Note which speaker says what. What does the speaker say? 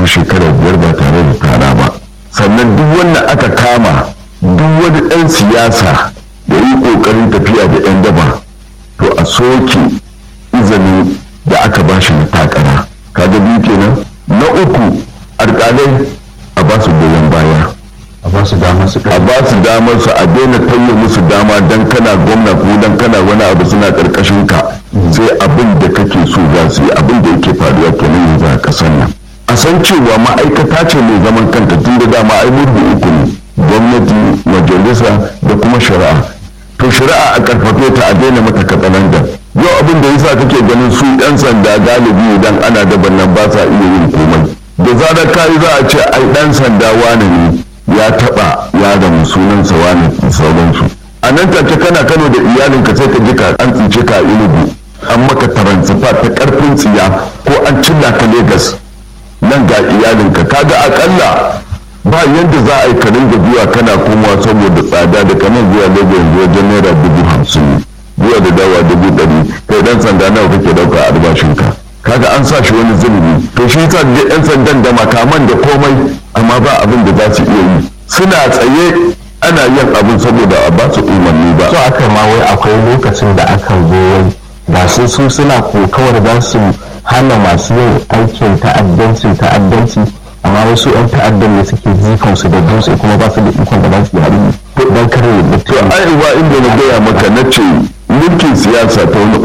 Speaker 1: shekara biyar ba tare da tara ba sannan duk wanda aka kama duk wani ɗan siyasa da yi ƙoƙarin tafiya da 'yan daba to a soke izinin da aka ba shi na takara kaga biyu kenan na uku alƙalai a ba su goyon baya
Speaker 2: a ba su damar su
Speaker 1: a ba su damar su a daina tauye musu dama dan kana gwamna ko dan kana wani abu suna karkashin ka sai abin da kake so za su yi abin da yake faruwa kenan yanzu a kasar nan a san cewa ma'aikata ce mai zaman kanta tun da dama ai murbi uku ne gwamnati majalisa da kuma shari'a to shari'a a karfafe ta a daina mata katsalandan yau abin da yasa kake ganin su yan sanda galibi idan ana daban nan ba sa iya yin komai da zarar kayi za a ce ai dan sanda wane ne ya taba yaron sunansa wani sauransu a nan take kana kano da iyalinka sai ka ji ka an tsince ka a ilugu an maka taransifa ta karfin tsiya ko an cilla ka Legas nan ga iyalinka kaga akalla ba yadda za a yi ka ringa zuwa kana komawa saboda tsada da kamar zuwa Legas yanzu wajen naira dubu hamsin zuwa da dawa dubu ɗari kai dan sanda nawa kake ɗauka a albashinka kaga an sa shi wani zulumi to shi yasa da yan sandan da makaman da komai amma ba abin da za su iya yi suna tsaye ana yin abin saboda a ba su umarni ba
Speaker 2: so aka ma wai akwai lokacin da aka zo wai ga su su suna kokawar za su hana masu yin aikin ta'addancin ta'addanci amma wasu 'yan ta'addan ne suke jifan su da dutse kuma ba su da ikon da za su yi hari don kare
Speaker 1: to
Speaker 2: mutum
Speaker 1: ai ba inda na gaya maka na ce mulkin siyasa ta wani